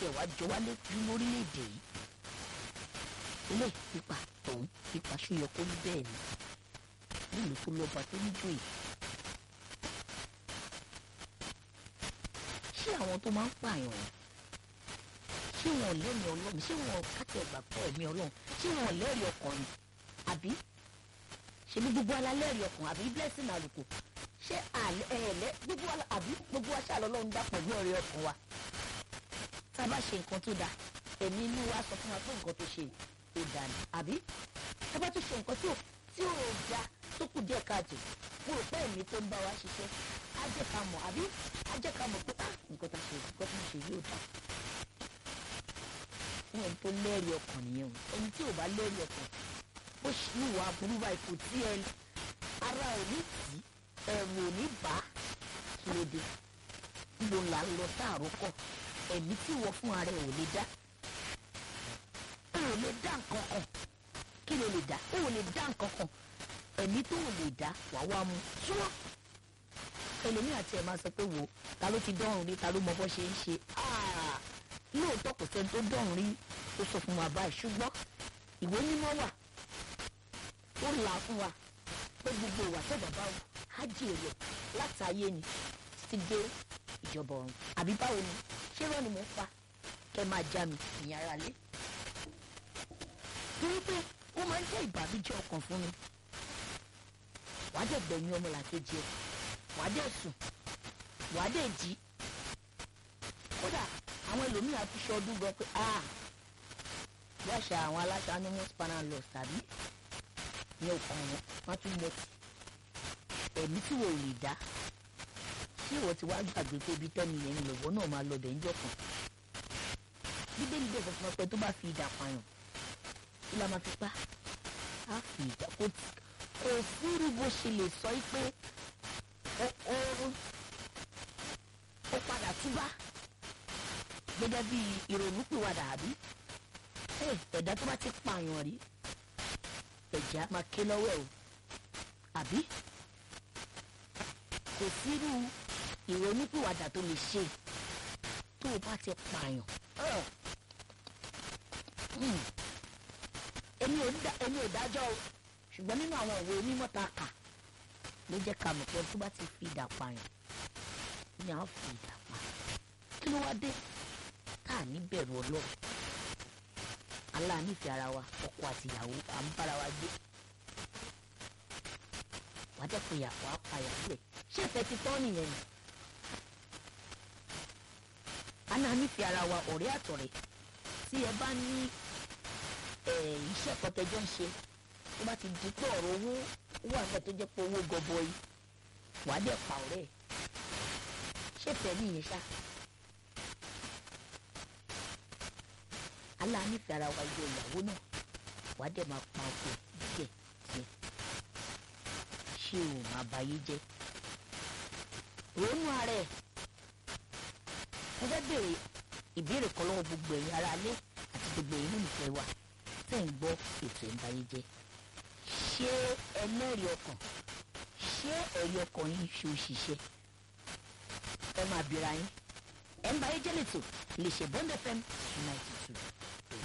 tiẹ̀ wá jọ wá lójú lórílẹ̀‐èdè yìí ilé pípa tòun pípa ṣúyọ kó ní bẹ́ẹ̀ ni nílùú tó lọ́ba tó níjòyè ṣé àwọn tó máa ń pààyàn ṣé wọn lẹ́mìí ọlọ́run ṣé wọn káàtì ẹ̀gbà pọ̀ ẹ̀mí ọlọ́run ṣé wọn lẹ́rìí ọkàn ni àbí ṣebí gbogbo alálẹ́rìí ọkàn àbí blessing àlùkò ṣé àlẹ́ ẹ̀ẹ́lẹ́ gbogbo ala àbí gbogbo aṣáàlọ́ ọlọ́run dá pẹ̀lú ọ̀rẹ́ ọkàn wa tá a bá ṣe nǹkan tó dáa ẹ̀mí inú wa sọ fún wa pé nǹkan tó ṣe ò dáa ni àbí tá a bá tún ṣe nǹkan tí ò tí ò da tó kù díẹ̀ káàtó mo rò pé ẹ̀mí tó ń bá wa ṣiṣẹ́ á jẹ́ ká mọ̀ àbí á jẹ́ ká mọ̀ pé ah nǹkan tá a ṣe nǹkan tó ń ṣe yóò dáa fún ẹni tó lẹ́rìí ọkàn nìyẹn o ẹni tí ò bá lẹ́rìí ọkàn ó ṣùwà burú báyìí kò tí ẹ ara ò ní tì í ẹ̀rù ò ní bá kí ló dé níbo là ń lọ sáàrò kọ ẹ̀mí tí wọ́n fún ara ẹ̀ ò lè dá ó ò lè dá nǹkan kan kí ló lè dá ó ò lè dá nǹkan kan ẹ̀mí tó ò lè dá wàá wá mu súnmọ́ ẹlòmíì àti ẹ̀ máa sọ pé wò ta ló ti dọ́rùn rí ta ló mọ bó ṣe ń ṣe áà lóòótọ́ kò sẹ́ni tó dọ̀rùn rí tó sọ fún wa báyìí ṣùgbọ́n ìwé mímọ́ wà ó là á fún wa pé gbogbo ìwà tẹ́ bàbá wò á jèrè láti ayé ni títí dé ìjọba ọ̀run àbí báwo ni ṣé rọ́ọ̀nì mo ń pa kẹ́ máa já mi ìyẹn ara lé torí pé ó máa ń jẹ́ ìbànújẹ́ ọkàn fún mi wàá dẹ̀ gbẹ̀yìn ọmọlàkejì ẹ̀ wàá dẹ̀ sùn wàá dẹ̀ jí kódà àwọn ẹlòmíì àti ṣọdún gan pé ah bí àṣà àwọn aláṣà ní wọn spanner loss tàbí ní ọkàn wọn wọn tún mọtì ẹ̀mí tí wò lè dá ṣé ìwọ ti wá gbàgbé pé ibi tẹ́ni yẹn ń lọ́wọ́ náà máa lọ bẹ̀ ń jọ̀kan bíbélì bẹ́ẹ̀ sọ fún ọ pé tó bá fi ìdà pààyàn kí la máa fi pa á fi ìdà kó kò sírú bó ṣe lè sọ pé ó ó ó padà túbá gẹ́gẹ́ bí ìrònúpìwàdà àbí ẹ̀dá tó bá ti pààyàn rí ẹ̀jẹ̀ á máa ké lọ́wọ́ ẹ̀ o àbí kò sírú ìrònúpìwàdà tó lè ṣe tó o bá ti pààyàn èmi ò dájọ́ o ṣùgbọ́n nínú àwọn òwe onímọ̀ tá a kà ló jẹ́ ká mọ̀ pé tó bá ti fi ìdà pààyàn ni a fi ìdà pa kí ló wá dé tá a ní bẹ̀rù ọlọ́run aláànífẹ́ ara wa ọkọ àti ìyàwó à ń bára wa gbé wàá jẹ́ pé ìyàwó á pa ìyàwó rẹ̀ ṣé ìfẹ́ ti tán nìyẹn ni aláànífẹ́ ara wa ọ̀rẹ́ àtọ̀rẹ́ tí ẹ bá ní iṣẹ́ kọtẹ́jọ́ ń ṣe tó bá ti di pé ọ̀rọ̀ owó wà nígbà tó jẹ́ pé owó gọbọi wàá dẹ̀ pa ọ̀rẹ́ ẹ̀ ṣé ìfẹ́ nìyẹn ṣáà. aláànífẹ́ ara wa yọ ìyàwó náà wàá dẹ̀ máa pa ọkọ díẹ̀ díẹ̀ ṣé o máa bayé jẹ́ ronú ara ẹ̀ mo fẹ́ béèrè ìbéèrè kan lọ́wọ́ gbogbo ẹ̀yin ara alẹ́ àti gbogbo ẹ̀yin olùfẹ́ wa tẹ̀ ń gbọ́ ètò ìbáyé jẹ́ ṣé ẹlẹ́rìí ọkàn ṣé ẹ̀rí ọkàn yín ṣe òṣìṣẹ́ ẹ máa bìíra yín ẹ̀ ń báyé jẹ́ lẹ́tọ̀ lè ṣe bond fm ninety